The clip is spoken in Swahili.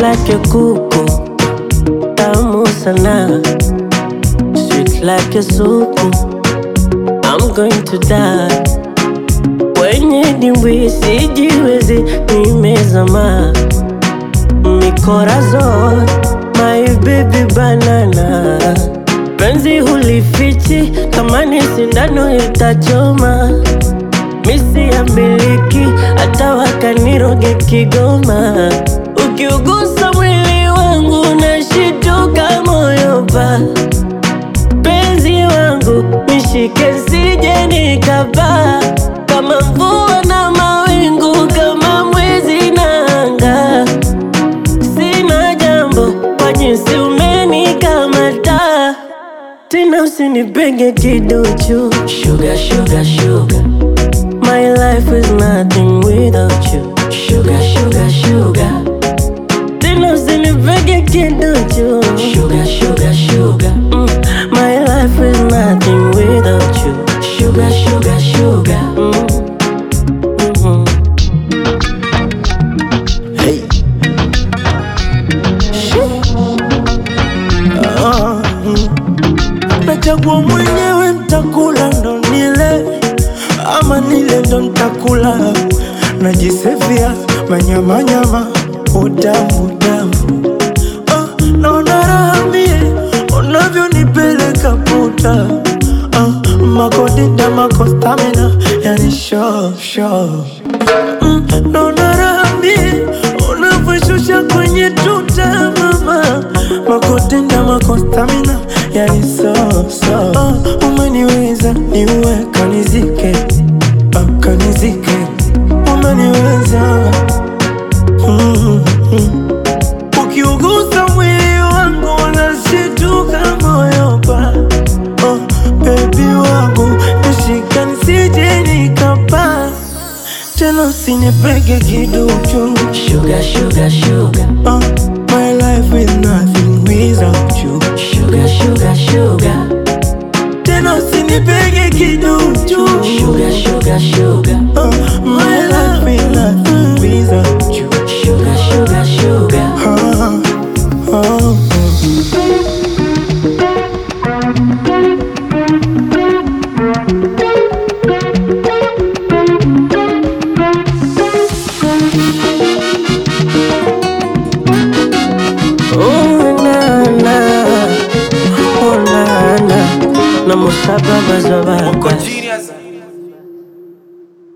like a kuku, tamu sana, sweet like a supu. I'm going to die kwenye dimbwi, sijiwezi, nimezama mikorazon, my baby banana, penzi hulifichi, kama ni sindano itachoma, misi ya miliki, hata wakaniroge Kigoma, ukiugusa mwili wangu nashituka moyo pa penzi wangu nishike sije nikapaa kama mvua na mawingu kama mwezi na anga sina jambo kwa jinsi umenikamata tena usinipenge kiduchu sugar, sugar, sugar. My life is nothing without you sugar, sugar, sugar. Tena usinipenge kiduchu sugar, sugar, sugar. Mm. My life is nothing without you sugar, sugar, sugar. Mm. Mhm. Ah, mm. Nachagua mwenyewe ntakula ndo nile ama nile ndo ntakula najisevia manyamanyama utamu utamu ah, naona raha mie unavyonipeleka puta ah, makodinda makostamina yani sho sho mm, naona raha mie unavyoshusha kwenye tuta mama makotenda makostamina yani soso uh, umeniweza niue kanizike uh, kanizike umeniweza mm, mm. ukiugusa mwili wangu unashituka moyo pa oh, bebi wangu nishika nisije nikapaa tena usinipege kiduchu Sugar, sugar, sugar. Uh, my life is nothing without you. Sugar, sugar, sugar. Tena usinipege kiduchu. Sugar, sugar, sugar. Uh, my life is nothing without you. Sugar, sugar, sugar. Uh, uh, Oh, na, na. Oh, na, na. Na musaba bazobaka. Genius.